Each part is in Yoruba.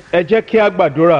ẹ jẹ́ kí a gbàdúrà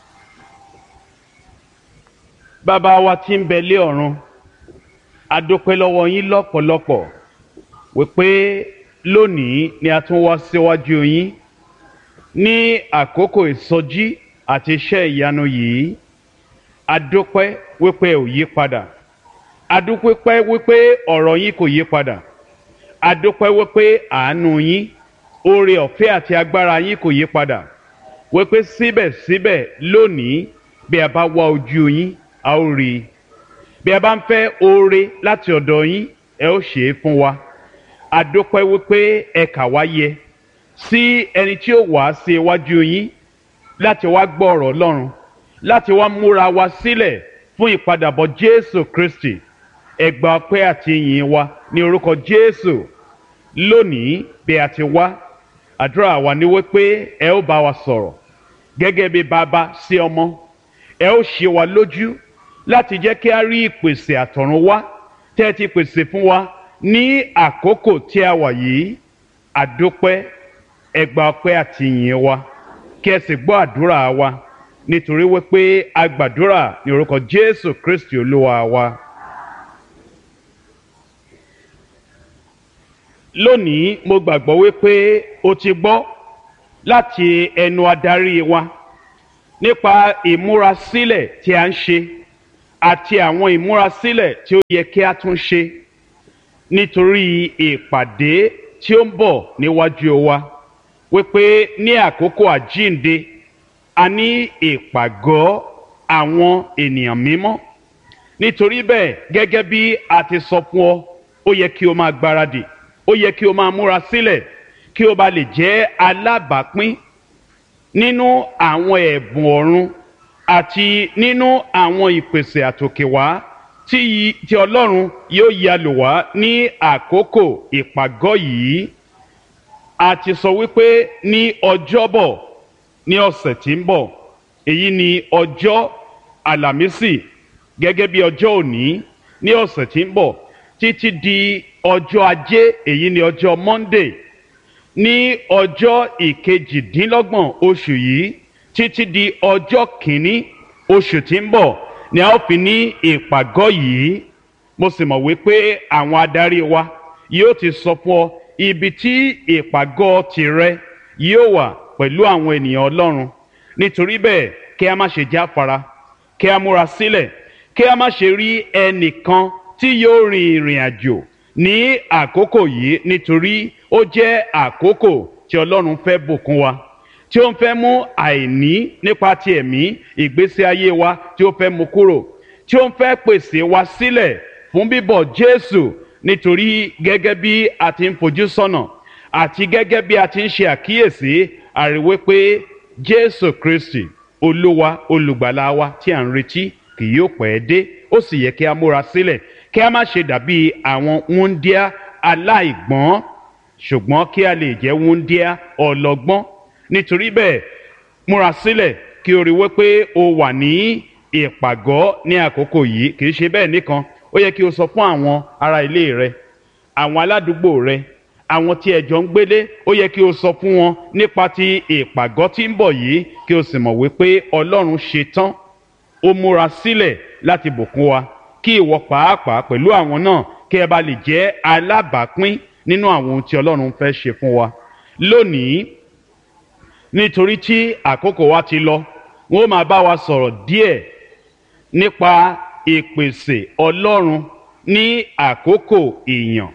bàbá wa tí ń bẹ lé ọ̀run a dúpẹ́ lọ́wọ́ yín lọ́pọ̀lọpọ̀ wípé lónìí ni a tún wá síwájú yín ní àkókò ìsọjí àti iṣẹ́ ìyanu yìí a dúpẹ́ wípé ò yí padà a dúpẹ́ wípé ọ̀rọ̀ yín kò yí padà a dúpẹ́ wípé àánú yín oore ọ̀fẹ́ àti agbára yín kò yí padà wípé síbẹ̀síbẹ̀ lónìí bí a bá wá ojú yín a ó rí i bí a bá ń fẹ́ oore láti ọ̀dọ̀ yín ẹ ó ṣe é fún wa a dúpẹ́ wípé ẹ kà wá yẹ sí ẹni tí ó wá sí iwájú yín láti wá gbọ́ ọ̀rọ̀ Ọlọ́run láti wá múra wa sílẹ̀ fún ìpadàbọ̀ Jésù Kristi ẹ gba ọpẹ́ àti ìyìn wa ní orúkọ Jésù lónìí bí a ti wá àdúrà wa ni wípé ẹ ó bá wa sọ̀rọ̀ gẹ́gẹ́ bí bàbá sí ọmọ ẹ ó ṣe wa lójú láti jẹ́ kí a rí ìpèsè àtọ̀run wá tẹ́ ẹ ti pèsè fún wa ní àkókò tí a wà yìí àdúpẹ́ ẹ gba ọpẹ́ àti ìyìn wa kí ẹ sì gbọ́ àdúrà wa nítorí wípé a gbàdúrà ní orúkọ Jésù Kristi Olúwa wa. lónìí mo gbàgbọ́ wípé o ti gbọ́ láti ẹnu adarí wa nípa ìmúrasílẹ̀ tí a ń ṣe àti àwọn ìmúrasílẹ̀ tí ó yẹ kí a tún ṣe nítorí ìpàdé tí ó ń bọ̀ níwájú wa wípé ní àkókò àjínde a ní ìpàgọ́ àwọn ènìyàn mímọ́ nítorí bẹ́ẹ̀ gẹ́gẹ́ bí a ti sọ fún ọ ó yẹ kí o máa gbáradì ó yẹ kí o máa múra sílẹ̀ kí o bá lè jẹ́ alábàápín nínú àwọn ẹ̀bùn ọ̀run àti nínú àwọn ìpèsè àtòkèwá tí tí Ọlọ́run yóò ya lò wá ní àkókò ìpàgọ́ yìí a ti sọ wípé ní ọjọ́bọ̀ ní ọ̀sẹ̀ tí ń bọ̀ èyí ni ọjọ́ àlàmísì gẹ́gẹ́ bí ọjọ́ òní ní ọ̀sẹ̀ tí ń bọ̀ títí di ọjọ́ ajé èyí ni ọjọ́ monday ní ọjọ́ ìkejìdínlọ́gbọ̀n oṣù yìí títí di ọjọ́ kìíní oṣù tí ń bọ̀ ni a ó fi ní ìpàgọ́ yìí mo sì mọ̀ wípé àwọn adarí wa yóò ti sọ fún ọ ibi tí ìpàgọ́ tìrẹ yóò wà pẹ̀lú àwọn ènìyàn ọlọ́run nítorí bẹ́ẹ̀ kí a má ṣe jáfara kí a múra sílẹ̀ kí a má ṣe rí ẹnìkan tí yóò rin ìrìn àjò ní àkókò yìí nítorí ó jẹ́ àkókò tí Ọlọ́run fẹ́ bùkún wa tí ó ń fẹ́ mú àìní nípa ti ẹ̀mí ìgbésí ayé wa tí ó fẹ́ mú kúrò tí ó ń fẹ́ pèsè wa sílẹ̀ fún bíbọ̀ Jésù nítorí gẹ́gẹ́ bí a ti ń fojú sọ́nà àti gẹ́gẹ́ bí a ti ń ṣe àkíyèsí àríwé pé Jésù Kristi Olúwa olùgbàlà wa tí à ń retí kì yóò pẹ́ dé ó sì yẹ kí a múra sílẹ̀ kí a má ṣe dàbí àwọn wúńdíá aláìgbọ́n ṣùgbọ́n kí a lè jẹ́ wúńdíá ọlọ́gbọ́n nítorí bẹ́ẹ̀ múra sílẹ̀ kí o rí wípé o wà ní ìpàgọ́ ní àkókò yìí kì í ṣe bẹ́ẹ̀ nìkan ó yẹ kí o sọ fún àwọn ará ilé rẹ àwọn aládùúgbò rẹ àwọn tí ẹ jọ ń gbélé ó yẹ kí o sọ fún wọn nípa ti ìpàgọ́ tí ń bọ̀ yìí kí o sì mọ̀ wípé Ọlọ́run ṣe tán ó múra sílẹ̀ láti bùkún wa kí ìwọ pàápàá pẹ̀lú àwọn náà kí ẹ bá lè jẹ́ alábàápín nínú àwọn ohun tí Ọlọ́run fẹ́ ṣe fún wa lónìí nítorí tí àkókò wa ti lọ wọn ó máa bá wa sọ̀rọ̀ díẹ̀ nípa ìpèsè Ọlọ́run ní àkókò ìyàn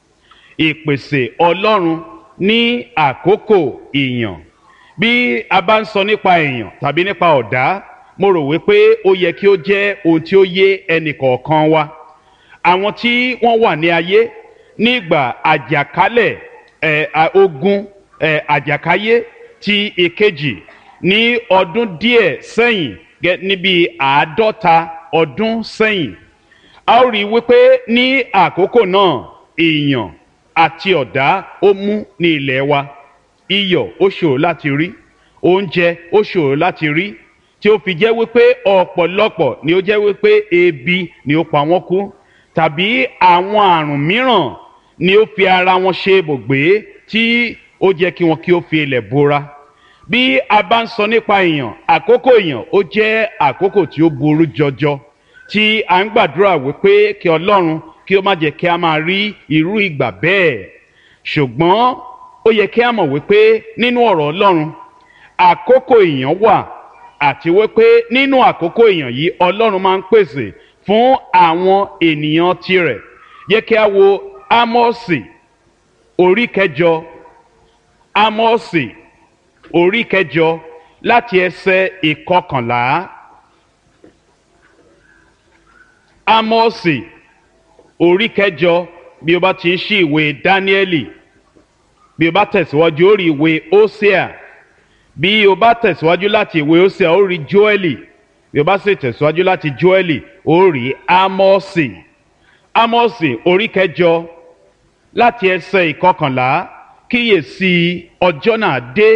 ìpèsè Ọlọ́run ní àkókò ìyàn bí a bá ń sọ nípa èèyàn tàbí nípa ọ̀dá mo rò wípé ó yẹ kí ó jẹ́ ohun tí ó yé ẹnìkọ̀ọ̀kan wa àwọn tí wọ́n wà ní ayé nígbà àjàkálẹ̀ ẹ̀ ogun ẹ̀ àjàkáyé ti ìkejì ní ọdún díẹ̀ sẹ́yìn níbi àádọ́ta ọdún sẹ́yìn a ó rí i wípé ní àkókò náà èèyàn àti ọ̀dá ó mú ní ilẹ̀ wa iyọ̀ ó ṣòro láti rí oúnjẹ ó ṣòro láti rí tí ó fi jẹ́ wípé ọ̀pọ̀lọpọ̀ ni ó jẹ́ wípé ebi ni ó pa wọ́n kú tàbí àwọn àrùn mìíràn ni ó fi ara wọn ṣe ibùgbé tí ó jẹ́ kí wọn kí ó fi ilẹ̀ bora bí a bá ń sọ nípa èèyàn àkókò èèyàn ó jẹ́ àkókò tí ó burú jọjọ tí a ń gbàdúrà wípé kí ọlọ́run kí ó má jẹ́ kí a máa rí irú ìgbà bẹ́ẹ̀ ṣùgbọ́n ó yẹ kí a mọ̀ wípé nínú ọ̀rọ̀ ọlọ́run àkókò èèyàn wà àti wípé nínú àkókò èèyàn yìí ọlọ́run máa ń pèsè fún àwọn ènìyàn tirẹ̀ yẹ kí a wo ámọ́ọ̀sì orí kẹjọ ámọ́ọ̀sì orí kẹjọ láti ẹsẹ̀ ìkọkànlá ámọ́ọ̀sì orí kẹjọ bí o bá ti ń ṣí ìwé dáníẹ́lì bí o bá tẹ̀síwájú ó rí ìwé ósíà bí o bá tẹ̀síwájú láti ìwé ósíà ó rí jóẹ́lì bí o bá sì tẹ̀síwájú láti jóẹ́lì ó rí ámọ́ọ̀sì ámọ́ọ̀sì orí kẹjọ láti ẹsẹ̀ ìkọkànlá kíyèsí ọjọ́ náà dé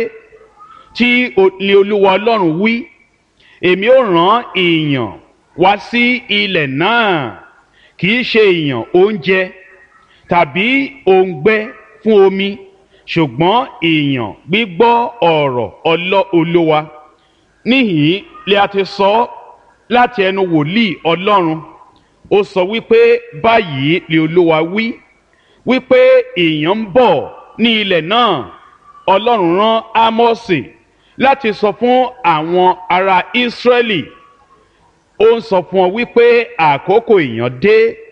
tí ni olúwa ọlọ́run wí èmi ó rán èèyàn wá sí ilẹ̀ náà kì í ṣe èèyàn oúnjẹ tàbí òǹgbẹ fún omi ṣùgbọ́n èèyàn gbígbọ́ ọ̀rọ̀ ọlọ́ olúwa níhìn lè a ti sọ láti ẹnu wòlíì ọlọ́run ó sọ wípé báyìí lè olúwa wí wípé èèyàn ń bọ̀ ní ilẹ̀ náà ọlọ́run rán ámọ́sì láti sọ fún àwọn ará ísírẹ́lì ó ń sọ fún ọ wípé àkókò èèyàn dé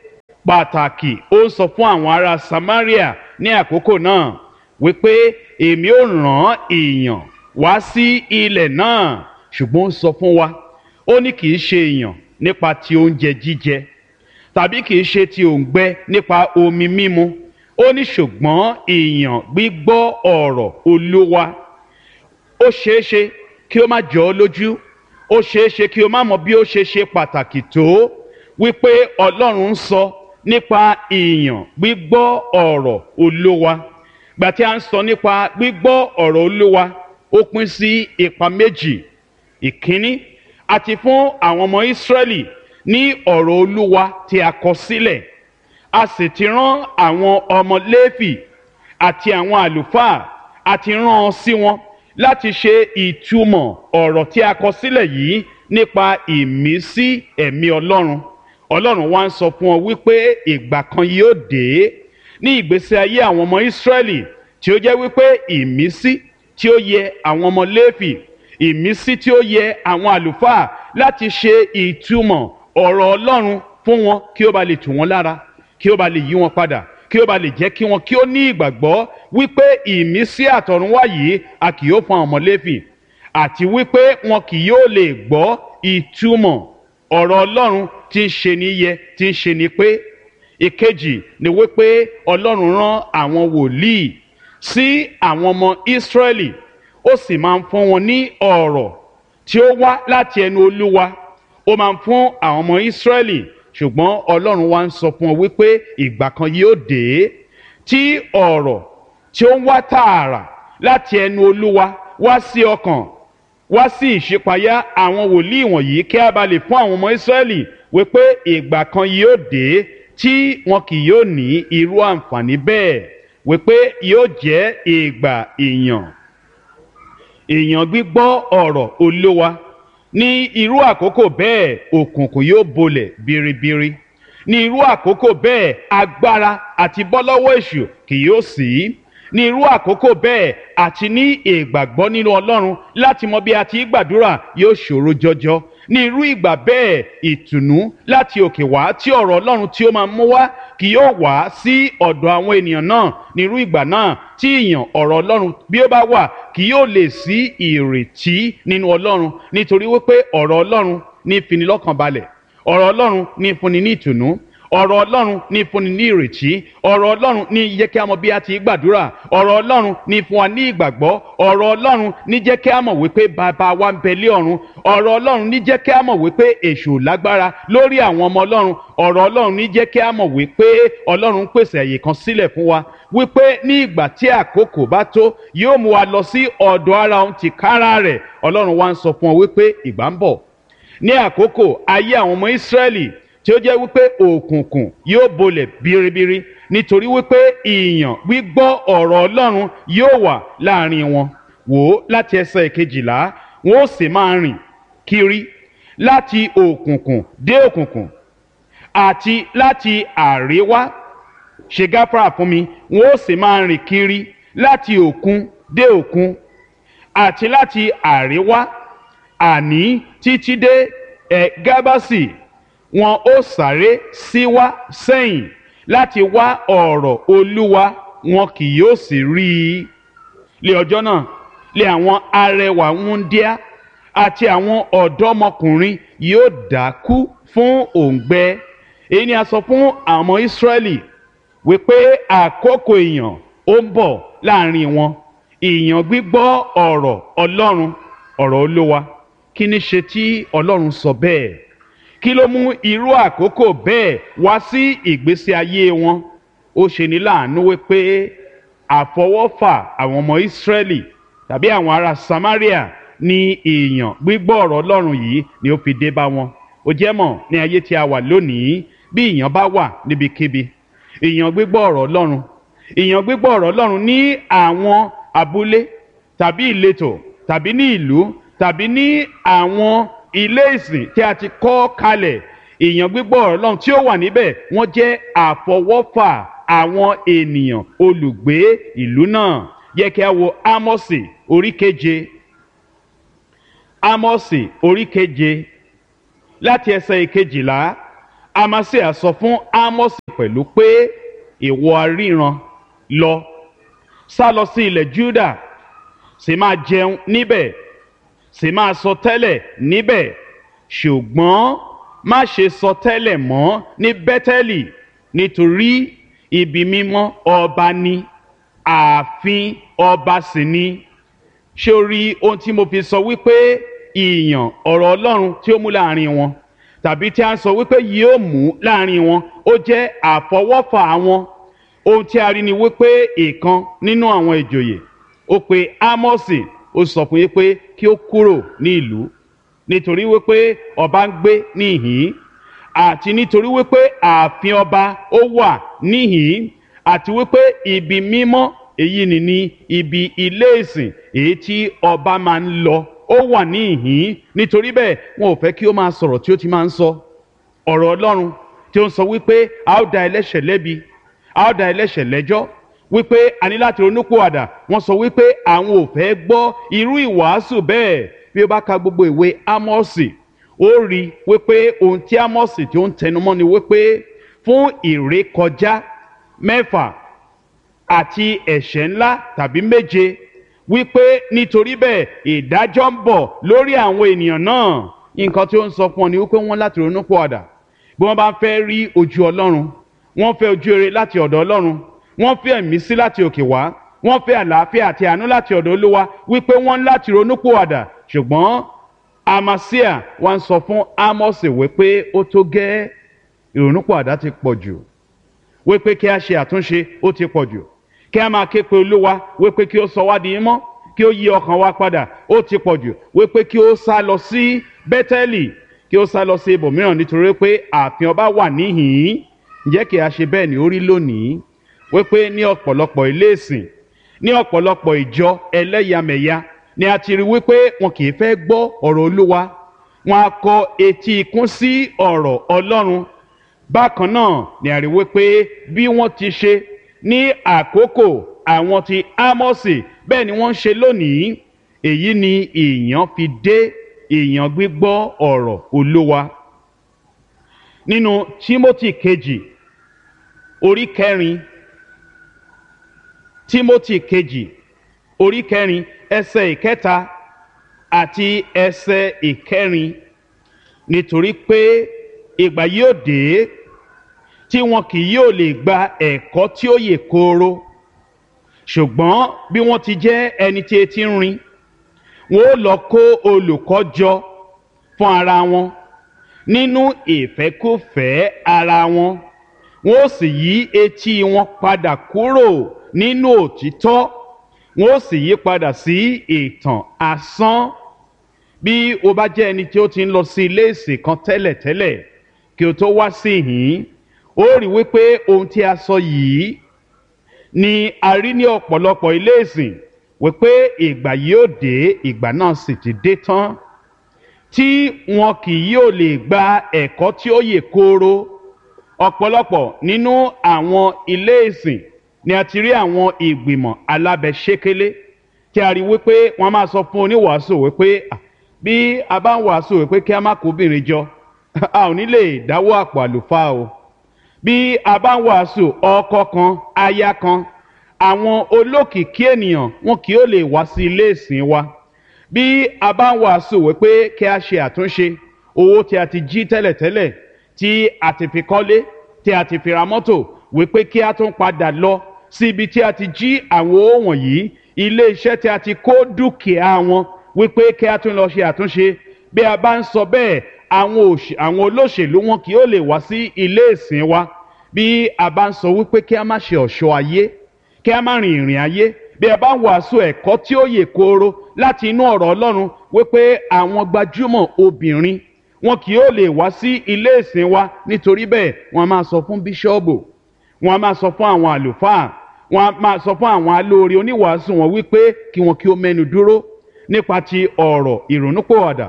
pàtàkì ó ń sọ fún àwọn ará samaria ní àkókò náà wípé èmi ò rán èèyàn wá sí ilẹ̀ náà ṣùgbọ́n ó ń sọ fún wa ó ní kì í ṣe èèyàn nípa ti oúnjẹ jíjẹ tàbí kì í ṣe ti òǹgbẹ nípa omi mímu ó ní ṣùgbọ́n èèyàn gbígbọ́ ọ̀rọ̀ olúwa ó ṣeé ṣe kí ó má jọ ọ́ lójú ó ṣeé ṣe kí o má mọ bí ó ṣe ṣe pàtàkì tó wípé ọlọ́run ń sọ nípa èèyàn gbígbọ́ ọ̀rọ̀ olúwa gbà tí a ń sọ nípa gbígbọ́ ọ̀rọ̀ olúwa ó pín sí ipa méjì ìkíní àti fún àwọn ọmọ ìsírẹ́lì ní ọ̀rọ̀ olúwa tí a kọ sílẹ̀ a sì ti rán àwọn ọmọ léfì àti àwọn àlùfáà àti rán ọ sí wọn láti ṣe ìtumọ̀ ọ̀rọ̀ tí a kọ sílẹ̀ yìí nípa ìmísí ẹ̀mí ọlọ́run ọlọ́run wá ń sọ fún ọ wípé ìgbà kan yóò dé ní ìgbésí ayé àwọn ọmọ ìsírẹ́lì tí ó jẹ́ wípé ìmísí tí ó yẹ àwọn ọmọ léfì ìmísí tí ó yẹ àwọn àlùfáà láti ṣe ìtumọ̀ ọ̀rọ̀ ọlọ́run fún wọn kí ó ba lè tù wọ́n lára kí ó ba lè yí wọn padà kí ó ba lè jẹ́ kí wọn kí ó ní ìgbàgbọ́ wípé ìmísí àtọ̀runwá yìí a kì yóò fún àwọn ọmọ léfì àti wípé wọn kì yóò lè gbọ́ ìtumọ̀ ọ̀rọ̀ ọlọ́run tí ń ṣe ní yẹ tí ń ṣe ní pé ìkejì ni wípé ọlọ́run rán àwọn wòlíì sí àwọn ọmọ ìsírẹ́lì ó sì máa ń fún wọn ní ọ̀rọ̀ tí ó wá láti ẹnu olúwa ó máa ń fún àwọn ọmọ ìsírẹ́lì ṣùgbọ́n ọlọ́run wá ń sọ fún ọ wípé ìgbà kan yóò dé tí ọ̀rọ̀ tí ó ń wá tààrà láti ẹnu olúwa wá sí ọkàn wá sí ìṣípayá àwọn wòlíì wọ̀nyí kí a bá lè fún àwọn ọmọ ìsírẹ́lì wípé ìgbà kan yóò dé tí wọn kì yóò ní irú àǹfààní bẹ́ẹ̀ wípé yóò jẹ́ ìgbà ìyàn ìyàn gbígbọ́ ọ̀rọ̀ olúwa ní irú àkókò bẹ́ẹ̀ òkùnkùn yóò bolẹ̀ biribiri ní irú àkókò bẹ́ẹ̀ agbára àti bọ́lọ́wọ́ èṣù kì yóò sí ní irú àkókò bẹ́ẹ̀ àti ní ìgbàgbọ́ nínú ọlọ́run láti mọ bí a ti gbàdúrà yóò ṣòro jọjọ ní irú ìgbà bẹ́ẹ̀ ìtùnú láti òkè wá tí ọ̀rọ̀ ọlọ́run tí ó máa mú wá kì yóò wá sí ọ̀dọ̀ àwọn ènìyàn náà ní irú ìgbà náà tí ìyàn ọ̀rọ̀ ọlọ́run bí ó bá wà kì yóò lè sí ìrètí nínú ọlọ́run nítorí wípé ọ̀rọ̀ ọlọ́run ní finilọ́kàn balẹ̀ ọ̀rọ̀ ọlọ́run ní fúnni ní ìtùnú ọ̀rọ̀ ọlọ́run ní fúnni ní ìrètí ọ̀rọ̀ ọlọ́run ní jẹ́ kí a mọ̀ bí a ti gbàdúrà ọ̀rọ̀ ọlọ́run ní fún wa ní ìgbàgbọ́ ọ̀rọ̀ ọlọ́run ní jẹ́ kí a mọ̀ wípé bàbá wa ń bẹ lé ọ̀run ọ̀rọ̀ ọlọ́run ní jẹ́ kí a mọ̀ wípé èṣù lágbára lórí àwọn ọmọ ọlọ́run ọ̀rọ̀ ọlọ́run ní jẹ́ kí a mọ̀ wípé ọlọ́run ń pèsè àyè kan sílẹ̀ fún wa wípé ní ìgbà tí àkókò bá tó yóò mú wa lọ sí ọ̀dọ̀ ara òun tìkára rẹ̀ ọlọ́run wa ń sọ fún ọ wípé ìgbà ń bọ̀ ní àkókò ayé àwọn ọmọ ìsírẹ́lì tí ó jẹ́ wípé òkùnkùn yóò bolẹ̀ biribiri nítorí wípé ìyàn gbígbọ́ ọ̀rọ̀ ọlọ́run yóò wà láàrin wọn wò ó láti ẹsẹ̀ kejìlá wọn ó sì máa rìn kiri láti òkùnkùn dé òkùnkùn àti láti àríwá ṣe gáfárà fún mi wọn ó sì máa rìn kiri láti òkun dé òkun àti láti àríwá àní títí dé ẹ gábàsì wọn ó sáré síwá sẹ́yìn láti wá ọ̀rọ̀ olúwa wọn kì yóò sì rí i lé ọjọ́ náà lé àwọn arẹwà wúndíá àti àwọn ọ̀dọ́mọkùnrin yóò dákú fún òǹgbẹ èyí ni a sọ fún àwọn ọmọ Ísírẹ́lì wípé àkókò ìyàn ó ń bọ̀ láàrin wọn ìyàn gbígbọ́ ọ̀rọ̀ Ọlọ́run ọ̀rọ̀ Olúwa kí ni ṣe tí Ọlọ́run sọ bẹ́ẹ̀ kí ló mú irú àkókò bẹ́ẹ̀ wá sí ìgbésí ayé wọn ó ṣe ní láàánú wípé àfọwọ́fà àwọn ọmọ Ísírẹ́lì tàbí àwọn ará Samaria ní ìyàn gbígbọ́ ọ̀rọ̀ Ọlọ́run yìí ni ó fi dé bá wọn ó jẹ́ mọ̀ ní ayé tí a wà lónìí bí ìyàn bá wà níbikíbi ìyàn gbígbọ́ ọ̀rọ̀ Ọlọ́run ìyàn gbígbọ́ ọ̀rọ̀ Ọlọ́run ní àwọn abúlé tàbí ìletò tàbí ní ìlú tàbí ní àwọn ilé ìsìn tí a ti kọ́ kalẹ̀ ìyàn gbígbọ́ ọ̀rọ̀ Ọlọ́run tí ó wà níbẹ̀ wọ́n jẹ́ àfọwọ́fà àwọn ènìyàn olùgbé ìlú náà yẹ kí a wo Ámọ́sì orí keje Ámọ́sì orí keje láti ẹsẹ̀ ìkejìlá Amasia sọ fún Ámọ́sì pẹ̀lú pé ìwọ aríran lọ sá lọ sí ilẹ̀ Júdà sì máa jẹun níbẹ̀ sì máa sọ tẹ́lẹ̀ níbẹ̀ ṣùgbọ́n má ṣe sọ tẹ́lẹ̀ mọ́ ní Bẹ́tẹ́lì nítorí ibi mímọ́ ọba ni ààfin ọba sì ni ṣé o rí ohun tí mo fi sọ wípé ìyàn ọ̀rọ̀ Ọlọ́run tí ó mú láàrin wọn tàbí tí a sọ wípé yóò mú láàrin wọn ó jẹ́ àfọwọ́fà wọn ohun tí a rí ni wípé ìkan nínú àwọn ìjòyè ó pe Ámọ́sì ó sọ fún yín pé kí ó kúrò ní ìlú nítorí wípé ọba ń gbé níhìn àti nítorí wípé ààfin ọba ó wà níhìn àti wípé ibi mímọ́ èyí ni ní ibi ilé ìsìn èyí tí ọba máa ń lọ ó wà níhìn nítorí bẹ́ẹ̀ wọn ò fẹ́ kí ó máa sọ̀rọ̀ tí ó ti máa ń sọ ọ̀rọ̀ Ọlọ́run tí ó ń sọ wípé a ó dá ẹlẹ́ṣẹ̀ lẹ́bi a ó dá ẹlẹ́ṣẹ̀ lẹ́jọ́ wípé a ní láti ronúpìwàdà wọ́n sọ wípé àwọn ò fẹ́ gbọ́ irú ìwàásù bẹ́ẹ̀ bí ó bá ka gbogbo ìwé Ámọ́sì ó rí wípé ohun tí Ámọ́sì tí ó ń tẹnumọ́ ni wípé fún ìrékọjá mẹ́fà àti ẹ̀ṣẹ̀ ńlá tàbí méje wípé nítorí bẹ́ẹ̀ ìdájọ́ ń bọ̀ lórí àwọn ènìyàn náà nǹkan tí ó ń sọ fún ọ ni wípé wọ́n láti ronúpìwàdà bí wọ́n bá fẹ́ rí ojú Ọlọ́run wọ́n fẹ́ ojú rere láti ọ̀dọ̀ Ọlọ́run wọ́n fẹ́ ẹ̀mísí láti òkè wá wọ́n fẹ́ àlàáfíà àti àánú láti ọ̀dọ̀ Olúwa wípé wọ́n láti ronúpìwàdà ṣùgbọ́n Amasia wá ń sọ fún Ámọ́sì wípé ó tó gẹ́ ìrònúpìwàdà ti pọ̀ jù wípé kí a ṣe àtúnṣe ó ti pọ̀ jù kí a máa ké pe Olúwa wípé kí ó sọ wá di mọ́ kí ó yí ọkàn wa padà ó ti pọ̀ jù wípé kí ó sá lọ sí Bẹ́tẹ́lì kí ó sá lọ sí ibòmíràn nítorí pé ààfin ọba wà níhìn-ín ǹjẹ́ kí a ṣe bẹ́ẹ̀ ni ó rí lónìí wípé ní ọ̀pọ̀lọpọ̀ ilé ìsìn ní ọ̀pọ̀lọpọ̀ ìjọ ẹlẹ́yàmẹ̀yà ni a ti rí wípé wọn kì í fẹ́ gbọ́ ọ̀rọ̀ Olúwa wọn a kọ etí ikún sí ọ̀rọ̀ Ọlọ́run bákan náà ni a rí wípé bí wọ́n ti ṣe ní àkókò àwọn ti Ámọ́sì bẹ́ẹ̀ ni wọ́n ń ṣe lónìí èyí ni ìyàn fi dé ìyàn gbígbọ́ ọ̀rọ̀ Olúwa nínú Tímótì kejì orí kẹrin Tímótì kejì orí kẹrin ẹsẹ̀ ìkẹta àti ẹsẹ̀ ìkẹrin nítorí pé ìgbà yóò dé tí wọn kì yóò lè gba ẹ̀kọ́ tí ó yè kooro ṣùgbọ́n bí wọ́n ti jẹ́ ẹni tí etí ń rin wọn ó lọ kó olùkọ́ jọ fún ara wọn nínú ìfẹ́kúfẹ̀ẹ́ ara wọn wọn ó sì yí etí wọn padà kúrò nínú òtítọ́ wọn ó sì yí padà sí ìtàn asán bí o bá jẹ́ ẹni tí ó ti ń lọ sí ilé ìsìn kan tẹ́lẹ̀tẹ́lẹ̀ kí o tó wá sí ìhín ó rí wípé ohun tí a sọ yìí ni a rí ní ọ̀pọ̀lọpọ̀ ilé ìsìn wípé ìgbà yóò dé ìgbà náà sì ti dé tán tí wọn kì yóò lè gba ẹ̀kọ́ tí ó yè kooro ọ̀pọ̀lọpọ̀ nínú àwọn ilé ìsìn ni a ti rí àwọn ìgbìmọ̀ alábẹ́sẹ́kẹ́lé tí a rí wípé wọ́n máa sọ fún oníwàásù wípé bí a bá ń wàásù wípé kí a má kó obìnrin jọ a ò ní lè dáwọ́ àpò àlùfáà o bí a bá ń wàásù ọkọ kan aya kan àwọn olókìkí ènìyàn wọn kì yóò lè wá sí ilé ìsìn wa bí a bá ń wàásù wípé kí a ṣe àtúnṣe owó tí a ti jí tẹ́lẹ̀tẹ́lẹ̀ tí a ti fi kọ́lé tí a ti fi ra mọ́tò wípé kí a tún padà lọ sí ibi tí a ti jí àwọn owó wọ̀nyí ilé iṣẹ́ tí a ti kó dúkìá wọn wípé kí a tún lọ ṣe àtúnṣe bí a bá ń sọ bẹ́ẹ̀ àwọn olóṣèlú wọn kì yóò lè wá sí ilé ìsìn wa bí a bá ń sọ wípé kí a má ṣe ọ̀ṣọ́ ayé kí a má rìn ìrìn ayé bí a bá ń wàásù ẹ̀kọ́ tí ó yè kooro láti inú ọ̀rọ̀ ọlọ́run wípé àwọn gbajúmọ̀ obìnrin wọn kì yóò lè wá sí ilé ìsìn wa nítorí bẹ́ẹ̀ wọ́n máa sọ fún bíṣọ́ọ̀bù wọ́n máa sọ fún àwọn àlùfáà wọ́n máa sọ fún àwọn alóore oníwàásù wọn wípé kí wọn kí ó mẹ́nu dúró nípa ti ọ̀rọ̀ ìrònúpòwàdà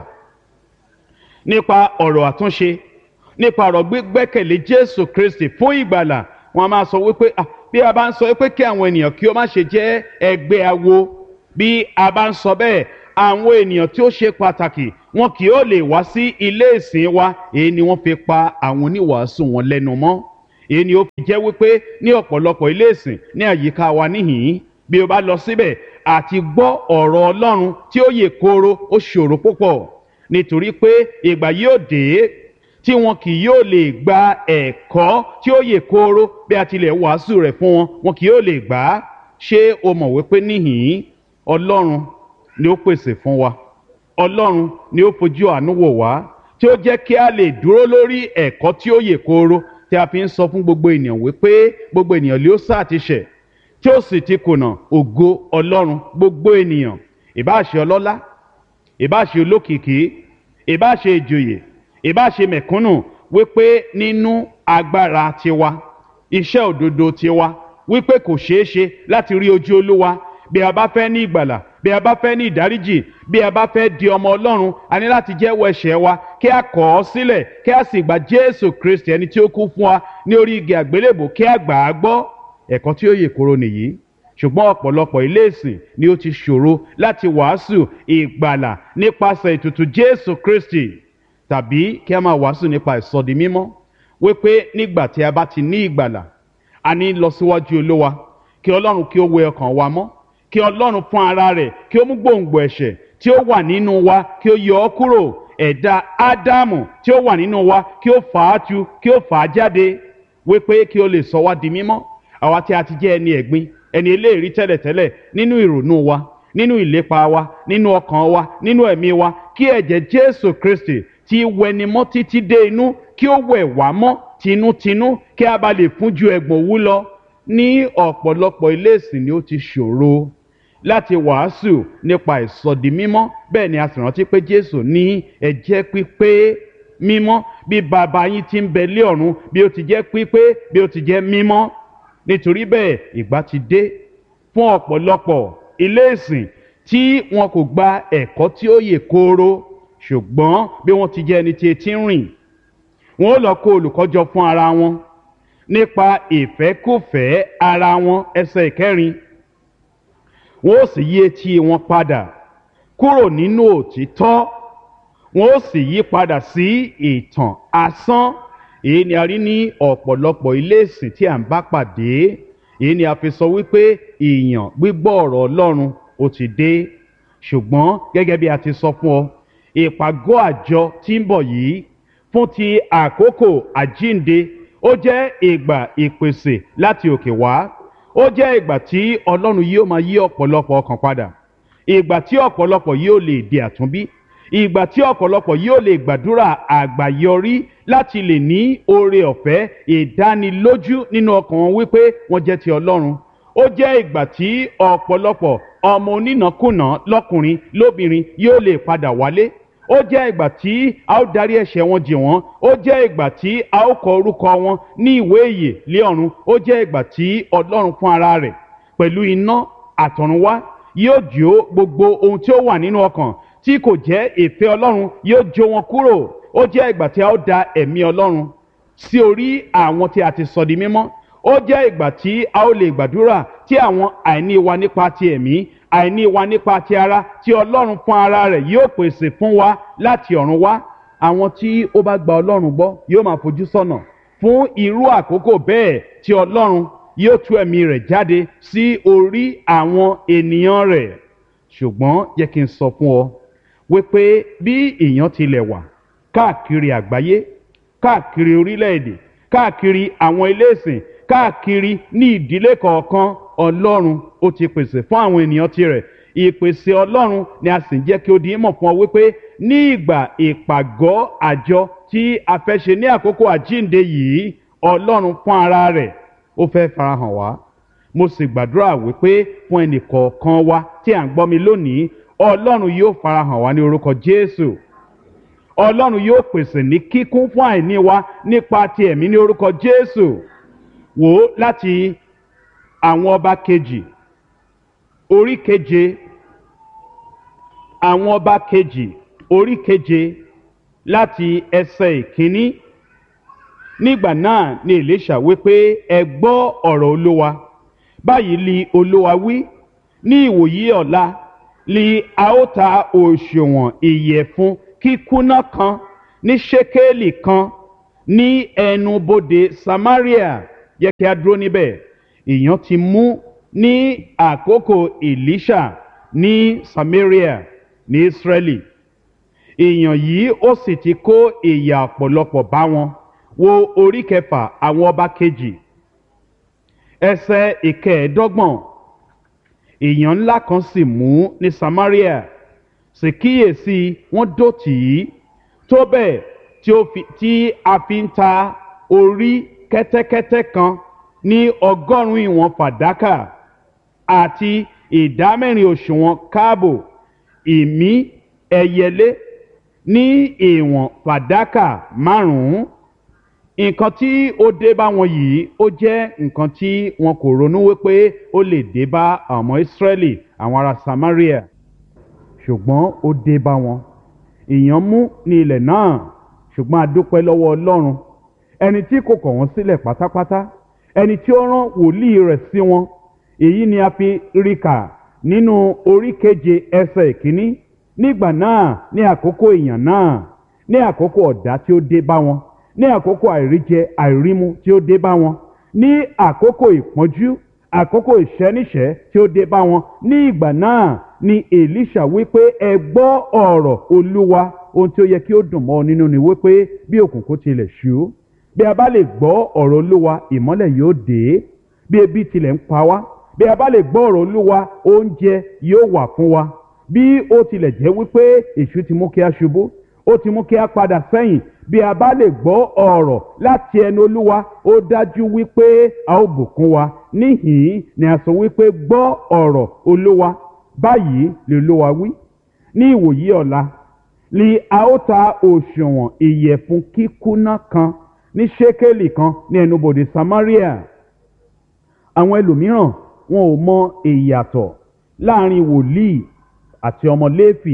nípa ọ̀rọ̀ àtúnṣe nípa ọ̀rọ̀ gbígbẹ́kẹ̀lé Jésù Kristi fún ìgbàlà wọ́n máa sọ wípé bí a bá ń sọ wípé kí àwọn ènìyàn kí ó má ṣe jẹ́ ẹgbẹ́ awo bí a bá ń sọ bẹ́ẹ̀ àwọn ènìyàn tí ó ṣe pàtàkì wọn kì yóò lè wá sí ilé ìsìn wa èyí ni wọ́n fi pa àwọn oníwàásù wọn lẹ́nu mọ́ èyí ni ó fi jẹ́ wípé ní ọ̀pọ̀lọpọ̀ ilé ìsìn ní àyíká wa níhìn-ín bí o bá lọ síbẹ̀ àti gbọ́ ọ̀rọ̀ Ọlọ́run tí ó yè kooro ó ṣòro púpọ̀ nítorí pé ìgbà yóò dé tí wọn kì yóò lè gba ẹ̀kọ́ tí ó yè kooro bí a tilẹ̀ wàásù rẹ̀ fún wọn wọn kì yóò lè gbà á ṣé o mọ̀ wípé níhìn-ín Ọlọ́run ni ó pèsè fún wa Ọlọ́run ni ó fojú àánú wò wá tí ó jẹ́ kí a lè dúró lórí ẹ̀kọ́ tí ó yè kooro tí a fi ń sọ fún gbogbo ènìyàn wípé gbogbo ènìyàn ló sá ti ṣẹ̀ tí ó sì ti kùnà ògo Ọlọ́run gbogbo ènìyàn ìbáà ṣe ọlọ́lá ìbáà ṣe olókìkí ìbáà ṣe ìjòyè ìbáà ṣe mẹ̀kúnnù wípé nínú agbára tiwa iṣẹ́ òdodo tiwa wípé kò ṣeé ṣe láti rí ojú Olúwa bí a bá fẹ́ ní ìgbàlà bí a bá fẹ́ ní ìdáríjì bí a bá fẹ́ di ọmọ Ọlọ́run a ní láti jẹ́wọ́ ẹ̀ṣẹ̀ wa kí a kọ̀ ọ́ sílẹ̀ kí a sì gba Jésù Kristi ẹni tí ó kú fún wa ní orí igi àgbélébò kí a gbà á gbọ́ ẹ̀kọ́ tí ó yè koro nìyí ṣùgbọ́n ọ̀pọ̀lọpọ̀ ilé ìsìn ni ó ti ṣòro láti wàásù ìgbàlà nípasẹ̀ ètùtù Jésù Kristi tàbí kí a máa wàásù nípa ìsọdi mímọ́ wípé nígbà tí a bá ti ní ìgbàlà a ní lọ síwájú Olúwa kí Ọlọ́run kí ó wẹ ọkàn wa mọ́ kí ọlọ́run fún ara rẹ̀ kí ó mú gbòǹgbò ẹ̀ṣẹ̀ tí ó wà nínú wa kí ó yọ ọ́ kúrò ẹ̀dá ádámù tí ó wà nínú wa kí ó fà á tu kí ó fà á jáde wípé kí ó lè sọ wá di mímọ́ àwa tí a ti jẹ́ ẹni ẹ̀gbin ẹni eléèrí tẹ́lẹ̀tẹ́lẹ̀ nínú ìrònú wa nínú ìlépa wa nínú ọkàn wa nínú ẹ̀mí wa kí ẹ̀jẹ̀ jésù kristi tí wẹni mọ́ títí dé inú kí ó wẹ̀ wá mọ́ tinútinú kí a bá lè fún ju ẹ̀gbọ̀n òwú lọ ní ọ̀pọ̀lọpọ̀ ilé ìsìn ni ó ti ṣòro láti wàásù nípa ìsọdi mímọ́ bẹ́ẹ̀ ni a sì rántí pé Jésù ní ẹ jẹ́ pípé mímọ́ bí bàbá yín ti ń bẹ lé ọ̀run bí ó ti jẹ́ pípé bí ó ti jẹ́ mímọ́ nítorí bẹ́ẹ̀ ìgbà ti dé fún ọ̀pọ̀lọpọ̀ ilé ìsìn tí wọn kò gba ẹ̀kọ́ tí ó yè kooro ṣùgbọ́n bí wọ́n ti jẹ́ ẹni tí etí ń rìn wọn ó lọ kó olùkọ́ jọ fún ara wọn nípa ìfẹ́kùfẹ́ ara wọn ẹsẹ̀ ìkẹrin wọn ó sì yí etí wọn padà kúrò nínú òtítọ́ wọn ó sì yí padà sí ìtàn asán èyí ni a rí ní ọ̀pọ̀lọpọ̀ ilé ìsìn tí à ń bá pàdé èyí ni a fi sọ wípé ìyàn gbígbọ́ ọ̀rọ̀ Ọlọ́run ó ti dé ṣùgbọ́n gẹ́gẹ́ bí a ti sọ fún ọ ìpàgọ́ àjọ tí ń bọ̀ yìí fún ti àkókò àjínde ó jẹ́ ìgbà ìpèsè láti òkè wá ó jẹ́ ìgbà tí ọlọ́run yóò máa yí ọ̀pọ̀lọpọ̀ ọkàn padà ìgbà tí ọ̀pọ̀lọpọ̀ yóò lè di àtúnbí ìgbà tí ọ̀pọ̀lọpọ̀ yóò lè gbàdúrà àgbàyọrí láti lè ní oore ọ̀fẹ́ ìdánilójú nínú ọkàn wọn wípé wọ́n jẹ́ ti ọlọ́run ó jẹ́ ìgbà tí ọ̀pọ̀lọpọ̀ ọmọ onínàkúnà lọ́kùnrin lóbìnrin yóò lè padà wálé ó jẹ́ ìgbà tí a ó darí ẹ̀ṣẹ̀ wọn jì wọ́n ó jẹ́ ìgbà tí a ó kọ orúkọ wọn ní ìwé ìyè lé ọ̀run ó jẹ́ ìgbà tí ọlọ́run fún ara rẹ̀ pẹ̀lú iná àtọ̀runwá yóò jó gbogbo ohun tí ó wà nínú ọkàn tí kò jẹ́ ìfẹ́ ọlọ́run yóò jó wọn kúrò ó jẹ́ ìgbà tí a ó da ẹ̀mí ọlọ́run sí orí àwọn tí a ti sọ di mímọ́ ó jẹ́ ìgbà tí a ó lè gbàdúrà tí àwọn àìní wa nípa ti ẹ̀mí àìní wa nípa ti ara tí ọlọ́run fún ara rẹ̀ yóò pèsè fún wa láti ọ̀run wá àwọn tí ó bá gba ọlọ́run gbọ́ yóò máa fojú sọ́nà fún irú àkókò bẹ́ẹ̀ tí ọlọ́run yóò tú ẹ̀mí rẹ̀ jáde sí orí àwọn ènìyàn rẹ̀ ṣùgbọ́n jẹ́ kí n sọ fún ọ wípé bí èèyàn tilẹ̀ wà káàkiri àgbáyé káàkiri orílẹ̀-èdè káàkiri àwọn ilé ìsìn káàkiri ní ìdílé kọ̀ọ̀kan ọlọ́run ó ti pèsè fún àwọn ènìyàn tirẹ̀ ìpèsè ọlọ́run ni a sì ń jẹ́ kí ó di mọ̀ fún ọ wípé ní ìgbà ìpàgọ́ àjọ tí a fẹ́ ṣe ní àkókò àjínde yìí ọlọ́run fún ara rẹ̀ ó fẹ́ farahàn wá mo sì gbàdúrà wípé fún ẹnì kọ̀ọ̀kan wa tí à ń gbọ́ mi lónìí ọlọ́run yóò farahàn wá ní orúkọ jésù ọlọ́run yóò pèsè ní kíkún fún àìní wa nípa ti ẹ̀mí ní orúkọ jésù wò ó láti àwọn ọba kejì orí keje àwọn ọba kejì orí keje láti ẹsẹ̀ ìkíní nígbà náà ni èlíṣà wípé ẹ gbọ́ ọ̀rọ̀ olúwa báyìí li olúwa wí ní ìwòyí ọ̀la li a ó ta òṣùwọ̀n ìyẹ̀fun kíkúnná kan ní ṣékélì kan ní ẹnubodè samaria yẹ kí a dúró níbẹ̀ èèyàn ti mú ní àkókò elisha ní samaria ní israeli èèyàn yìí ó sì ti kó ìyà ọ̀pọ̀lọpọ̀ bá wọn wo orí kẹfà àwọn ọba kejì ẹsẹ̀ ìkẹẹ̀ẹ́dọ́gbọ̀n èèyàn ńlá kan sì mú ní samaria sì kíyèsí wọ́n dó tì í tó bẹ́ẹ̀ tí ó fi tí a fi ń ta orí kẹ́tẹ́kẹ́tẹ́ kan ní ọgọ́rùn-ún ìwọ̀n fàdákà àti ìdámẹ́rin òṣùwọ̀n káàbò ìmí ẹyẹlé ní ìwọ̀n fàdákà márùn-ún nǹkan tí ó dé bá wọn yìí ó jẹ́ nǹkan tí wọn kò ronú wípé ó lè dé bá àwọn ọmọ ìsírẹ́lì àwọn ará samaria ṣùgbọ́n ó dé bá wọn èèyàn mú ní ilẹ̀ náà ṣùgbọ́n a dúpẹ́ lọ́wọ́ ọlọ́run ẹni tí kò kọ̀ wọ́n sílẹ̀ pátápátá ẹni tí ó rán wòlíì rẹ̀ sí wọn èyí ni a fi rí kà nínú orí keje ẹsẹ̀ ìkíní nígbà náà ní àkókò èèyàn náà ní àkókò ọ̀dá tí ó dé bá wọn ní àkókò àìríjẹ àìrímu tí ó dé bá wọn ní àkókò ìpọ́njú àkókò ìṣẹ́níṣẹ́ tí ó dé bá wọn ní ìgbà náà ni èlíṣà wípé ẹ gbọ́ ọ̀rọ̀ olúwa ohun tí ó yẹ kí ó dùn mọ́ ọ nínú ni wípé bí òkùnkùn tilẹ̀ ṣú bí a bá lè gbọ́ ọ̀rọ̀ olúwa ìmọ́lẹ̀ yóò dé bí ebi tilẹ̀ ń pa wá bí a bá lè gbọ́ ọ̀rọ̀ olúwa oúnjẹ yóò wà fún wa bí ó tilẹ̀ jẹ́ wípé èṣù ti mú kí a ṣubú ó ti mú kí a padà sẹ́yìn bí a bá lè gbọ́ ọ̀rọ̀ láti ẹnu olúwa ó dájú wípé a ó bùkún wa níhìn-ín ni a sọ wípé gbọ́ ọ̀rọ̀ olúwa báyìí lè olúwa wí ní ìwòyí ọ̀la ni a ó ta òṣùwọ̀n ìyẹ̀fun kíkúnná kan ní ṣékélì kan ní ẹnubodè samaria àwọn ẹlòmíràn wọn ò mọ ìyàtọ̀ láàrin wòlíì àti ọmọ léfì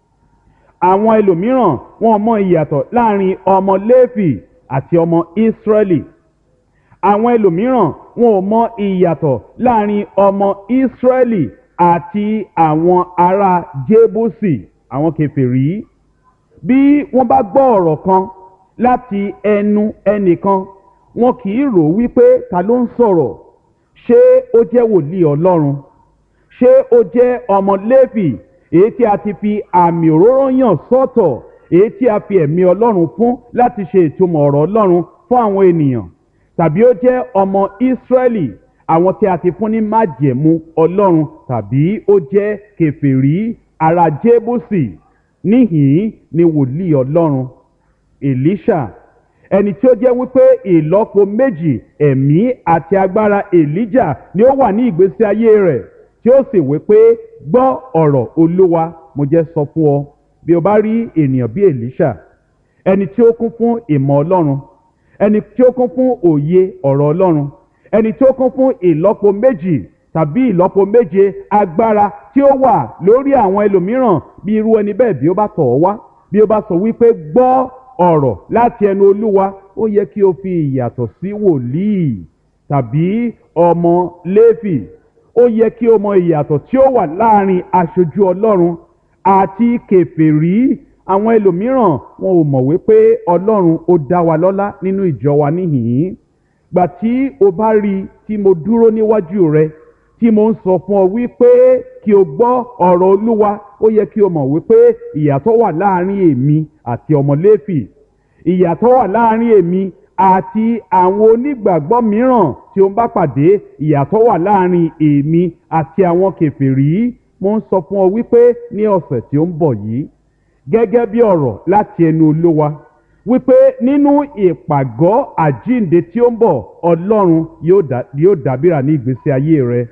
àwọn ẹlòmíràn wọn mọ ìyàtọ̀ láàrin ọmọ léfì àti ọmọ ìsírẹ́lì àwọn ẹlòmíràn wọn ò mọ ìyàtọ̀ láàrin ọmọ ìsírẹ́lì àti àwọn ará jébùsì àwọn kèfèrí bí wọ́n bá gbọ́ ọ̀rọ̀ kan láti ẹnu ẹnìkan wọn kì í rò wípé ta ló ń sọ̀rọ̀ ṣé ó jẹ́ wòlíì ọlọ́run ṣé ó jẹ́ ọmọ léfì èyí tí a ti fi àmì òróró yàn sọ́tọ̀ èyí tí a fi ẹ̀mí ọlọ́run fún láti ṣe ìtumọ̀ ọ̀rọ̀ ọlọ́run fún àwọn ènìyàn tàbí ó jẹ́ ọmọ ìsírẹ́lì àwọn tí a ti fún ní májẹ̀mú ọlọ́run tàbí ó jẹ́ kèfèrí ara jébùsì níhìn ni wòlíì ọlọ́run èlíṣà ẹni tí ó jẹ́ wípé ìlọ́po méjì ẹ̀mí àti agbára èlíjà ni ó wà ní ìgbésí ayé rẹ̀ tí ó sì wí pé gbọ́ ọ̀rọ̀ olúwa mo jẹ́ sọ fún ọ bí o bá rí ènìyàn bí èlíṣà ẹni tí ó kún fún ìmọ̀ ọlọ́run ẹni tí ó kún fún òye ọ̀rọ̀ ọlọ́run ẹni tí ó kún fún ìlọ́po méjì tàbí ìlọ́po méje agbára tí ó wà lórí àwọn ẹlòmíràn bí irú ẹni bẹ́ẹ̀ bí ó bá tọ̀ ọ́ wá bí ó bá sọ wípé gbọ́ ọ̀rọ̀ láti ẹnu olúwa ó yẹ kí o fi ìyàtọ̀ sí wòlíì tàbí ọmọ léfì ó yẹ kí o mọ ìyàtọ̀ tí ó wà láàrin aṣojú ọlọ́run àti kèfèrí àwọn ẹlòmíràn wọn ò mọ̀ wípé ọlọ́run ó dá wa lọ́lá nínú ìjọ wa níhìn-ín gbà tí o bá rí i tí mo dúró níwájú rẹ tí mo ń sọ fún ọ wípé kí o gbọ́ ọ̀rọ̀ olúwa ó yẹ kí o mọ̀ wípé ìyàtọ̀ wà láàrin èmi àti ọmọ léfì ìyàtọ̀ wà láàrin èmi àti àwọn onígbàgbọ́ mìíràn tí ó ń bá pàdé ìyàtọ̀ wà láàrin èmi àti àwọn kèfèrí mo ń sọ fún ọ wípé ní ọ̀sẹ̀ tí ó ń bọ̀ yìí gẹ́gẹ́ bí ọ̀rọ̀ láti ẹnu olówa wípé nínú ìpàgọ́ àjínde tí ó ń bọ̀ ọlọ́run yóò dábìrà ní ìgbésí ayé rẹ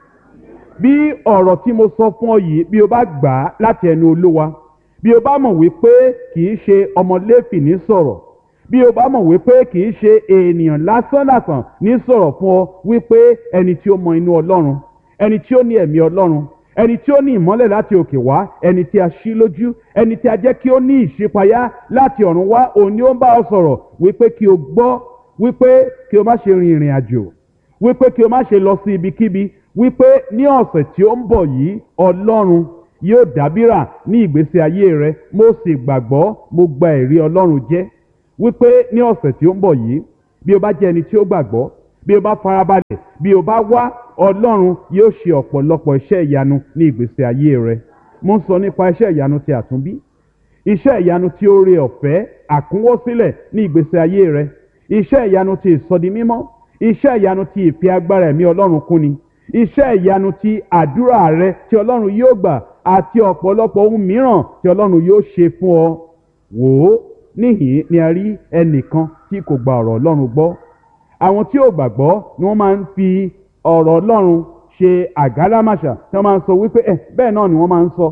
bí ọ̀rọ̀ tí mo sọ fún ọ yìí bí o bá gbà á láti ẹnu olówa bí o bá mọ̀ wípé kì í ṣe ọmọ Léfì ní sọ̀rọ̀ bí o bá mọ̀ wípé kì í ṣe ènìyàn lásánlàsàn ní sọ̀rọ̀ fún ọ wípé ẹni tí ó mọ inú ọlọ́run ẹni tí ó ní ẹ̀mí ọlọ́run ẹni tí ó ní ìmọ́lẹ̀ láti òkè wá ẹni tí a ṣí lójú ẹni tí a jẹ́ kí ó ní ìṣípayá láti ọ̀run wá òun ni ó ń bá ọ sọ̀rọ̀ wípé kí o gbọ́ wípé kí o má ṣe rin ìrìn àjò wípé kí o má ṣe lọ sí ibikíbi wípé ní ọ̀sẹ̀ tí ó ń bọ̀ yìí ọlọ́run yóò dábìrà ní ìgbésí ayé rẹ mo sì gbàgbọ́ mo gba ẹ̀rí ọlọ́run jẹ́ wípé ní ọ̀sẹ̀ tí ó ń bọ̀ yìí bí o bá jẹ́ ẹni tí ó gbàgbọ́ bí o bá farabalẹ̀ bí o bá wá ọlọ́run yóò ṣe ọ̀pọ̀lọpọ̀ iṣẹ́ ìyanu ní ìgbésí ayé rẹ mo ń sọ nípa iṣẹ́ ìyanu ti àtúnbí iṣẹ́ ìyanu tí ó re ọ̀fẹ́ àkúnwó sílẹ̀ ní ìgbésí ayé rẹ iṣẹ́ ìyanu ti ìsọdimímọ́ iṣẹ́ ìyanu ti ìfi agbára ẹ̀mí ọlọ́run kúni iṣẹ́ ìyanu ti àdúrà rẹ tí ọlọ́run yóò gbà àti ọ̀pọ̀lọpọ̀ ohun mìíràn tí ọlọ́run yóò ṣe fún ọ wò ó níhìn ni a rí ẹnìkan tí kò gba ọ̀rọ̀ ọlọ́run gbọ́ àwọn tí ò gbàgbọ́ ni wọ́n máa ń fi ọ̀rọ̀ ọlọ́run ṣe àgádámàṣà tí wọ́n máa ń sọ wípé ẹ bẹ́ẹ̀ náà ni wọ́n máa ń sọ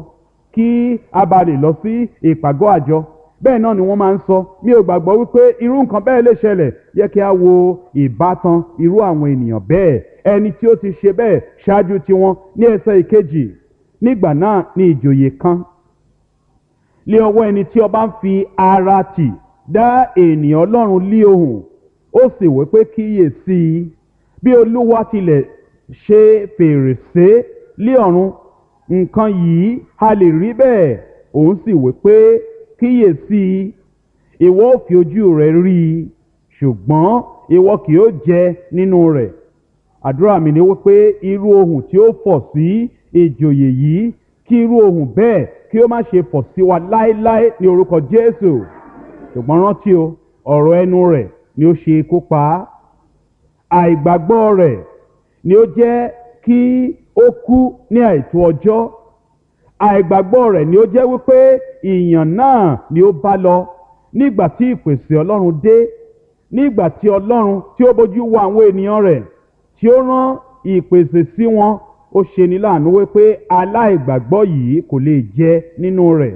kí a bá lè lọ sí ìpàgọ́ àjọ bẹ́ẹ̀ náà ni wọ́n máa ń sọ mi ò gbàgbọ́ wípé irú nǹkan bẹ́ẹ̀ lè ṣẹlẹ̀ yẹ kí a wo ìbátan irú àwọn ènìyàn bẹ́ẹ̀ ẹni tí ó ti ṣe bẹ́ẹ̀ ṣáájú tiwọn ní ẹsẹ̀ ìkejì nígbà náà ni ìjòyè kan lé ọwọ́ ẹni tí ọba ń fi ara tì dá ènìyàn ọlọ́run lé ohùn ó sì wí pé kíyè sí i bí olúwa tilẹ̀ ṣe fèrèsé lé ọ̀run nǹkan yìí a lè rí bẹ́ẹ̀ òun sì wí pé kíyè sí i ìwọ ò fi ojú rẹ rí i ṣùgbọ́n ìwọ kì yóò jẹ nínú rẹ̀ àdúrà mi ni wípé irú ohùn tí ó fọ̀ sí ìjòyè yìí kí irú ohùn bẹ́ẹ̀ kí ó má ṣe fọ̀ sí wa láéláé ní orúkọ Jésù ṣùgbọ́n rántí o ọ̀rọ̀ ẹnu rẹ̀ ni ó ṣe ikú pa á àìgbàgbọ́ rẹ̀ ni ó jẹ́ kí ó kú ní àìtó ọjọ́ àìgbàgbọ́ rẹ̀ ni ó jẹ́ wípé ìyàn náà ni ó bá lọ nígbà tí ìpèsè Ọlọ́run dé nígbà tí Ọlọ́run tí ó bójú wo àwọn ènìyàn rẹ̀ tí ó rán ìpèsè sí wọn ó ṣe ní láàánú wípé aláìgbàgbọ́ yìí kò lè jẹ nínú rẹ̀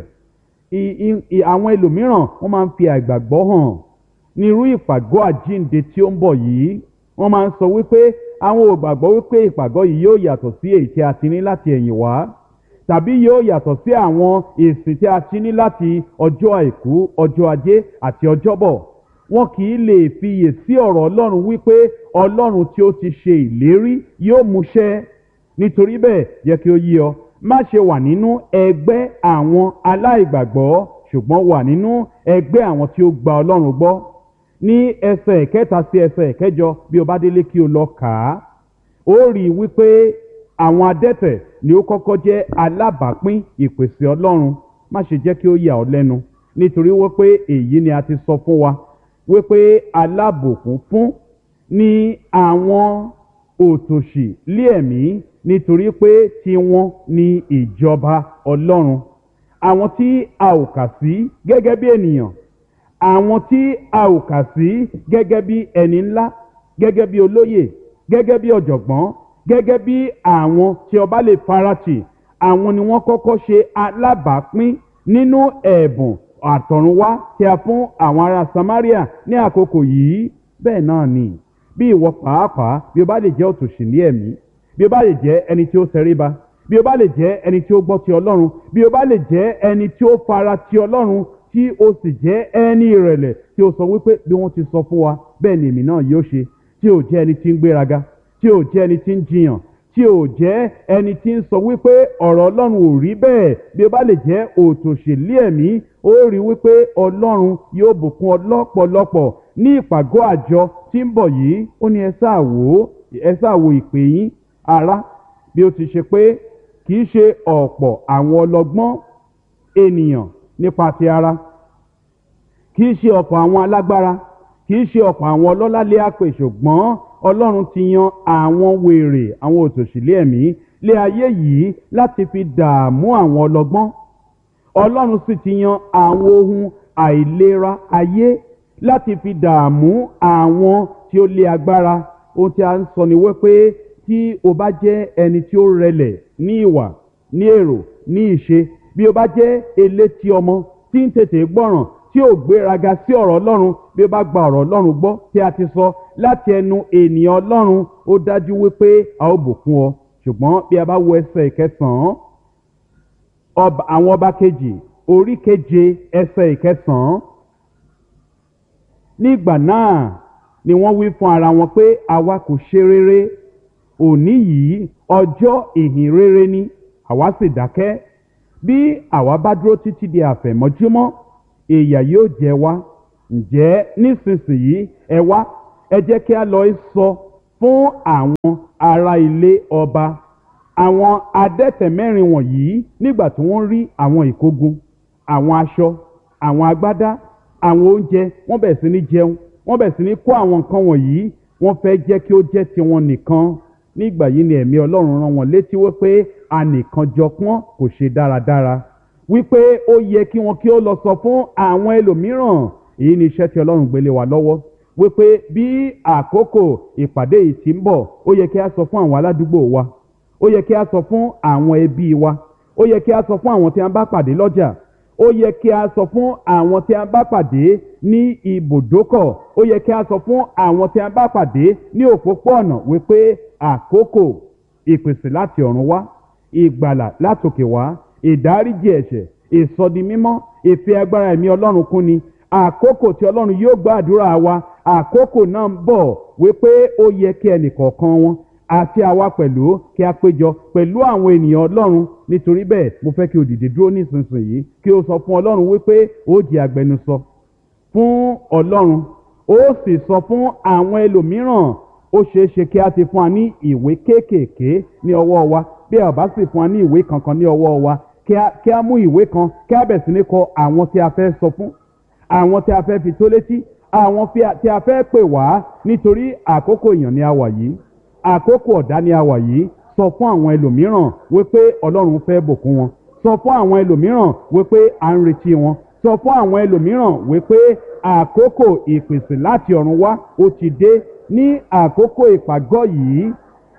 àwọn ẹlòmíràn wọ́n máa ń fi àìgbàgbọ́ hàn ní irú ìpàgọ́ àjínde tí ó ń bọ̀ yìí wọ́n máa ń sọ wípé àwọn ò gbàgbọ́ wípé ìpàgọ́ yìí yóò yàtọ̀ sí èyí tí a ti ní láti ẹ̀yìn wá tàbí yóò yàtọ̀ sí àwọn ìsìn tí a ti ní láti ọjọ́ àìkú ọjọ́ ajé àti ọjọ́bọ̀ wọn kì í lè fiyè sí ọ̀rọ̀ Ọlọ́run wípé Ọlọ́run tí ó ti ṣe ìlérí yóò múṣẹ nítorí bẹ́ẹ̀ yẹ kí ó yí ọ má ṣe wà nínú ẹgbẹ́ àwọn aláìgbàgbọ́ ṣùgbọ́n wà nínú ẹgbẹ́ àwọn tí ó gba Ọlọ́run gbọ́ ní ẹsẹ̀ ìkẹta sí ẹsẹ̀ ìkẹjọ bí o bá délé kí o lọ kà á ó rí i wípé àwọn adẹ́tẹ̀ ni ó kọ́kọ́ jẹ́ alábàápín ìpèsè Ọlọ́run má ṣe jẹ́ kí ó yà ọ́ lẹ́nu nítorí wípé èyí ni a ti sọ fún wa wípé alábòkún fún ni àwọn òtòṣì lé ẹ̀mí nítorí pé tiwọn ni ìjọba Ọlọ́run àwọn tí a ò kà sí gẹ́gẹ́ bí ènìyàn àwọn tí a ò kà sí gẹ́gẹ́ bí ẹni ńlá gẹ́gẹ́ bí olóyè gẹ́gẹ́ bí ọ̀jọ̀gbọ́n gẹ́gẹ́ bí àwọn tí ọba lè faratì àwọn ni wọ́n kọ́kọ́ ṣe alábàápín nínú ẹ̀bùn àtọ̀runwá tí a fún àwọn ará Samaria ní àkókò yìí bẹ́ẹ̀ náà ni bí ìwọ pàápàá bí o bá lè jẹ́ òtòṣì ní ẹ̀mí bí o bá lè jẹ́ ẹni tí ó tẹríba bí o bá lè jẹ́ ẹni tí ó gbọ́ ti ọlọ́run bí o bá lè jẹ́ ẹni tí ó fara ti ọlọ́run tí o sì jẹ́ ẹni ìrẹ̀lẹ̀ tí o sọ wípé bí wọ́n ti sọ fún wa bẹ́ẹ̀ ni èmi náà yóò ṣe tí o jẹ́ ẹni tí ń gbéraga tí o jẹ́ ẹni tí ń jiyàn tí o jẹ́ ẹni tí ń sọ wípé ọ̀rọ̀ ọlọ́run ò rí bẹ́ẹ̀ bí o bá lè jẹ́ òtòṣèlú ẹ̀mí ó rí wípé ọlọ́run yóò bùkún ọ lọ́pọ̀lọpọ̀ ní ìpàgọ́ àjọ tí ń bọ̀ yìí ó ní ẹ sáà wò ó ẹ sáà wo ìpè yín ará bí ó ti ṣe pé kì í ṣe ọ̀pọ̀ àwọn ọlọ́gbọ́n ènìyàn nípa ti ara kì í ṣe ọ̀pọ̀ àwọn alágbára kì í ṣe ọ̀pọ̀ àwọn ọlọ́lá lé àpè ṣùgbọ́n ọlọ́run ti yan àwọn wèrè àwọn òtòṣìlẹ̀ ẹ̀mí lé ayé yìí láti fi dààmú àwọn ọlọ́gbọ́n ọlọ́run sì ti yan àwọn ohun àìlera ayé láti fi dààmú àwọn tí ó lé agbára ohun tí a ń sọ ni wípé tí o bá jẹ́ ẹni tí ó rẹlẹ̀ ní ìwà ní èrò ní ìṣe bí o bá jẹ́ elétí ọmọ tí ń tètè gbọ́ràn tí ò gbéraga sí ọ̀rọ̀ ọlọ́run bí o bá gba ọ̀rọ̀ ọlọ́run gbọ́ tí a ti sọ láti ẹnu ènìyàn ọlọ́run ó dájú wípé a ó bùkún ọ ṣùgbọ́n bí a bá wo ẹsẹ̀ ìkẹsàn-án àwọn ọba kejì orí keje ẹsẹ̀ ìkẹsàn-án nígbà náà ni wọ́n wí fún ara wọn pé àwa kò ṣe rere òní yìí ọjọ́ ìhìn rere ni àwa sì dákẹ́ bí àwa bá dúró títí di àfẹ̀mọ́júmọ́ ìyà yóò jẹ wá ǹjẹ́ nísinsìnyí ẹ wá ẹ jẹ́ kí a lọ sọ fún àwọn ará ilé ọba àwọn adẹ́tẹ̀ mẹ́rin wọ̀nyí nígbà tí wọ́n rí àwọn ìkógun àwọn aṣọ àwọn agbádá àwọn oúnjẹ wọ́n bẹ̀rẹ̀ sí ní jẹun wọ́n bẹ̀rẹ̀ sí ní kó àwọn nǹkan wọ̀nyí wọ́n fẹ́ jẹ́ kí ó jẹ́ tiwọn nìkan nígbà yìí ni ẹ̀mí ọlọ́run rán wọn létí wípé anìkan jọpọ́n kò ṣe dáradára wípé ó yẹ kí wọn kí ó lọ sọ fún àwọn ẹlòmíràn èyí ni iṣẹ́ tí ọlọ́run gbélé wa lọ́wọ́ wípé bí àkókò ìpàdé yìí ti ń bọ̀ ó yẹ kí a sọ fún àwọn aládùúgbò wa ó yẹ kí a sọ fún àwọn ẹbí wa ó yẹ kí a sọ fún àwọn tí a bá pàdé lọ́jà ó yẹ kí a sọ fún àwọn tí a bá pàdé ní ibùdókọ̀ ó yẹ kí a sọ fún àwọn tí a bá pàdé ní òpópó-ọ̀nà wípé àkókò ìpèsè láti ọ̀run wá ìgbàlà látòkè wá ìdáríjì ẹ̀ṣẹ̀ ìsọdimímọ́ ìfẹ́ agbára ẹ̀mí ọlọ́run kún ni àkókò tí ọlọ́run yóò gba àdúrà wa àkókò náà ń bọ̀ wípé ó yẹ kí ẹnìkọ̀ọ̀kan wọn àti àwa pẹ̀lú kí a péjọ pẹ̀lú àwọn ènìyàn ọlọ́run nítorí bẹ́ẹ̀ mo fẹ́ kí o dìde dúró nísinsìnyí kí o sọ fún ọlọ́run wípé ó di agbẹnusọ fún ọlọ́run ó sì sọ fún àwọn ẹlòmíràn ó ṣeé ṣe kí a ti fún wa ní ìwé kéékèèké ní ọwọ́ wa bí a bá sì fún wa ní ìwé kankan ní ọwọ́ wa kí a mú ìwé kan kí a bẹ̀ sí ní kọ àwọn tí a fẹ́ sọ fún àwọn tí a fẹ́ fi tó létí àwọn tí a fẹ́ pè wá nítorí àkókò èèyàn ni a wà yìí àkókò ọ̀dá ni a wà yìí sọ fún àwọn ẹlòmíràn wípé ọlọ́run fẹ́ bùkún wọn sọ fún àwọn ẹlòmíràn wípé à ń retí wọn sọ fún àwọn ẹlòmíràn wípé àkókò ìpèsè láti ọ̀run wá ó ti dé ní àkókò ìpàgọ́ yìí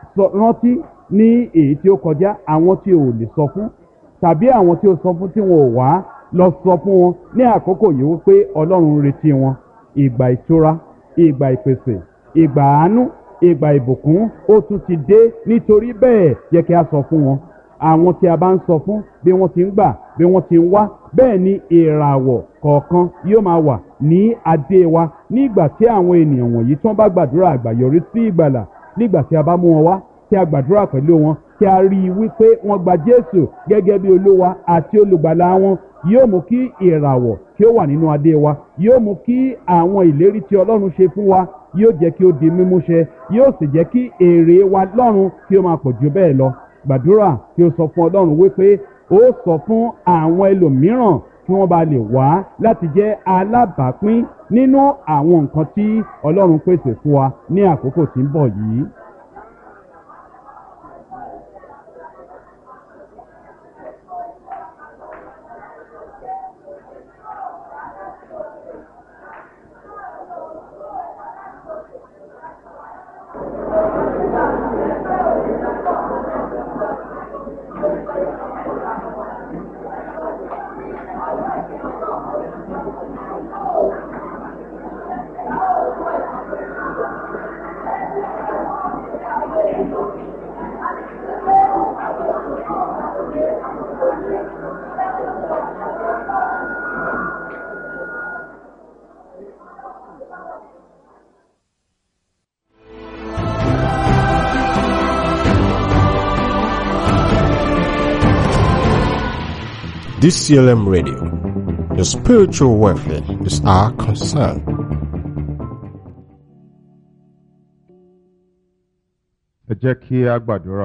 rántí ní èyí tí ó kọjá àwọn tí ò lè sọ fún tàbí àwọn tí ó sọ fún tí wọn ò wá lọ sọ fún wọn ní àkókò yìí wípé ọlọ́run ń retí wọn ìgbà ìtura ìgbà ìpèsè ìgbà àánú ìgbà ìbùkún ó tún ti dé nítorí bẹ́ẹ̀ yẹ kí a sọ fún wọn àwọn tí a bá ń sọ fún bí wọ́n ti ń gbà bí wọ́n ti ń wá bẹ́ẹ̀ ni ìràwọ̀ kọ̀ọ̀kan yóò máa wà ní adé wa nígbà tí àwọn ènìyàn wọ̀nyí tí wọ́n bá gbàdúrà àgbàyọrí sí ìgbàlà nígbà tí a bá mú wọn wá tí a gbàdúrà pẹ̀lú wọn tí a rí i wípé wọ́n gba Jésù gẹ́gẹ́ bí olúwa àti olùgbàlà wọn yóò mú kí ìràwọ̀ kí ó wà nínú adé wa yóò mú kí àwọn ìlérí tí Ọlọ́run ṣe fún wa yóò jẹ́ kí ó di mímúṣẹ yóò sì jẹ́ kí èrè wa lọ́run kí ó máa pọ̀ jù bẹ́ẹ̀ lọ gbàdúrà kí ó sọ fún Ọlọ́run wípé ó sọ fún àwọn ẹlòmíràn kí wọ́n bá lè wá láti jẹ́ alábàápín nínú àwọn nǹkan tí Ọlọ́run pèsè fún wa ní àkókò tí ń bọ̀ yìí. DCLM Radio. Your spiritual welfare is our concern. ẹ jẹ́ kí a gbàdúrà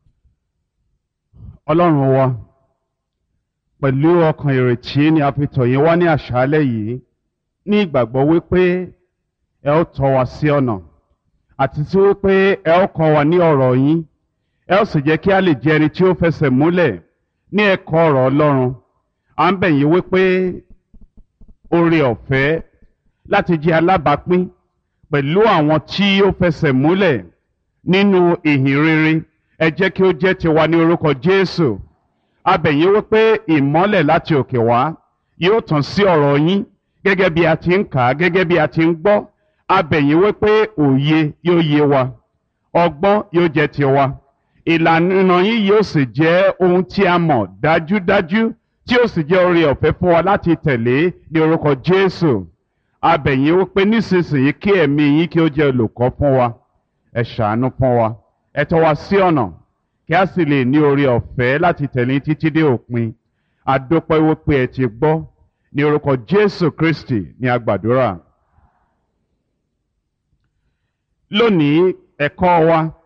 ọlọ́run wa pẹ̀lú ọkàn ìrètí ni a fi tọ̀ yín wá ní àṣálẹ́ yìí ní ìgbàgbọ́ wípé ẹ ó tọ́ wa sí ọ̀nà àti tí wípé ẹ ó kọ́ wa ní ọ̀rọ̀ yín ẹ ó sì jẹ́ kí a lè jẹ́ ẹni tí ó fẹsẹ̀ múlẹ̀ ní ẹ̀kọ́ ọ̀rọ̀ ọlọ́run à ń bẹ̀ yín wípé oore ọ̀fẹ́ láti jẹ́ alábàápín pẹ̀lú àwọn tí ó fẹsẹ̀ múlẹ̀ nínú ìhìn rere ẹ jẹ́ kí ó jẹ́ tiwa ní orúkọ Jésù a bẹ̀ yín wípé ìmọ́lẹ̀ láti òkè wá yóò tàn sí ọ̀rọ̀ yín gẹ́gẹ́ bí a ti ń kà á gẹ́gẹ́ bí a ti ń gbọ́ a bẹ̀ yín wípé òye yóò yé wa ọgbọ́n yóò jẹ́ tiwa ìlànà yín yóò sì jẹ́ ohun tí a mọ̀ dájúdájú tí ó sì jẹ́ oore ọ̀fẹ́ fún wa láti tẹ̀lé ní orúkọ Jésù a bẹ̀ yín wípé nísinsìnyí kí ẹ̀mí yín kí ó jẹ́ olùkọ́ fún wa ẹ ṣàánú fún wa ẹ tọ́ wa sí ọ̀nà kí a sì lè ní oore ọ̀fẹ́ láti tẹ̀lé títí dé òpin adúpẹ́ wípé ẹ ti gbọ́ ní orúkọ Jésù Kristi ní agbàdúrà. lónìí ẹ̀kọ́ wa